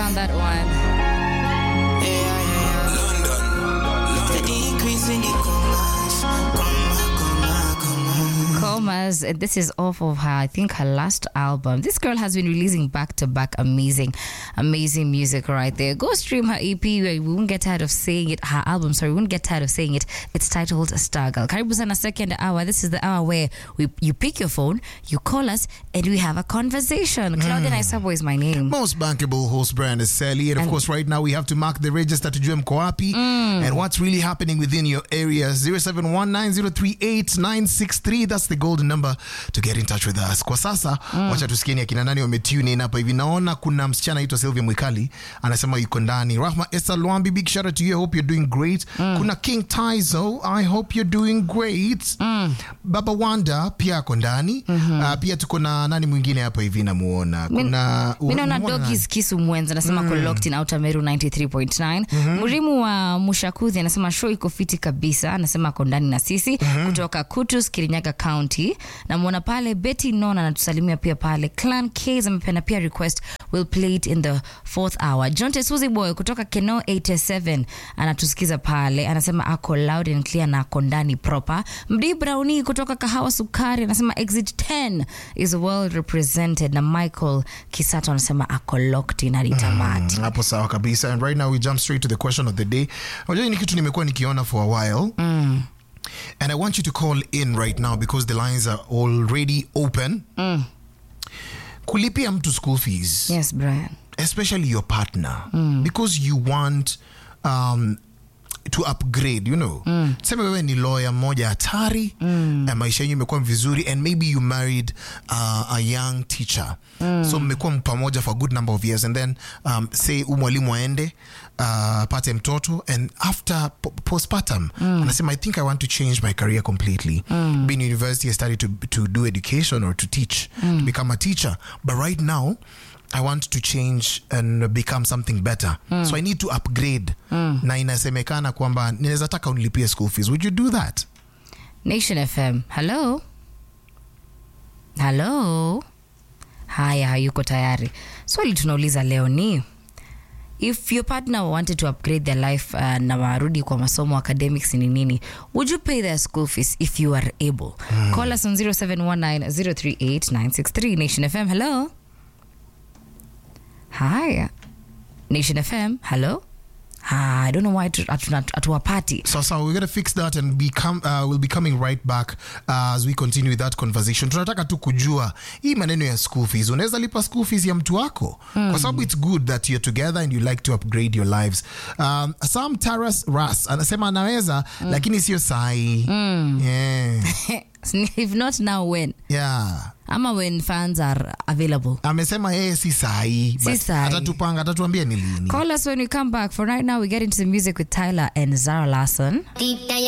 found that one. The increase in the commas, comma, comma, comma. Comas, and this is off of her, I think her last album. This girl has been releasing back to back amazing, amazing music right there. Go stream her EP. We won't get tired of saying it. Her album, sorry, we won't get tired of saying it. It's titled Struggle. Karibu sana second hour. This is the hour where we you pick your phone, you call us, and we have a conversation. Claudia Naisabo is my name. Most bankable host brand is Sally. And of course, right now we have to mark the register to Jum Koapi and what's really happening within your area. 0719038963. That's the golden number to get in touch with us. Kwa sasa, wacha tusikieni akina nani wametune in hapa hivi. Naona kuna msichana aitwa Sylvia Mwikali anasema yuko ndani. Rahma Esther Lwambi, big shout out to you. I hope you're doing great. Kuna King Taizo, I hope you're doing great. Baba Wanda pia ako ndani. Ah, pia tuko na nani mwingine hapa hivi namuona. Kuna mi naona unamuona nani? dogis kisu mwenza anasema mm. locked in outer meru 93.9 mrimu wa mushakudhi anasema show iko fiti kabisa anasema ako ndani na sisi kutoka kutus kirinyaga county namwona pale betty non anatusalimia pia pale clan ks amependa pia request will play it in the fourth hour john tesuzi boy kutoka keno 87 anatusikiza pale anasema ako loud and clear na ako ndani proper mdi browni kutoka kahawa sukari anasema exit 10 is well represented na michael kisato anasema ako locked in hadi tamati hapo sawa kabisa and right now we jump straight to the question of the day unajua hii ni kitu nimekuwa nikiona for a while and i want you to call in right now because the lines are already open kulipia mtu school fees yes brian especially your partner because you want um, to upgrade you know mm. sema wewe ni lawyer mmoja hatari mm. maisha yenyu imekuwa vizuri and maybe you married uh, a young teacher mm. so mmekuwa pamoja for a good number of years and then um, say u mwalimu aende uh, pate mtoto and after po- postpartum mm. anasema i think i want to change my career completely mm. being university i started to, to do education or to teach mm. to become a teacher but right now I want to change and become something better. So I need to upgrade. Na inasemekana kwamba ninaweza taka unilipie school fees. Would you do that? nation fm hello hello haya hayuko tayari swali tunauliza leo ni if your partner wanted to upgrade their life uh, na warudi kwa masomo academics ni nini would you pay their school fees if you are able call us on 0719038963 nation fm hello haya nation fm hello Ah, i don't know why hatuwapati So, so we're gonna fix that and become uh, we'll be coming right back uh, as we continue with that conversation. Tunataka tu kujua hii maneno ya school fees. Unaweza lipa school fees ya mtu wako kwa sababu it's good that you're together and you like to upgrade your lives. Um, Sam Taras Ras anasema anaweza lakini sio sahi. Yeah. if not now when Yeah. ama when funds are available amesema yeye si sahi Si but sahi. atatupanga atatuambia ni lini call us when we come back for right now we get into the music with tyler and zara larson Deep down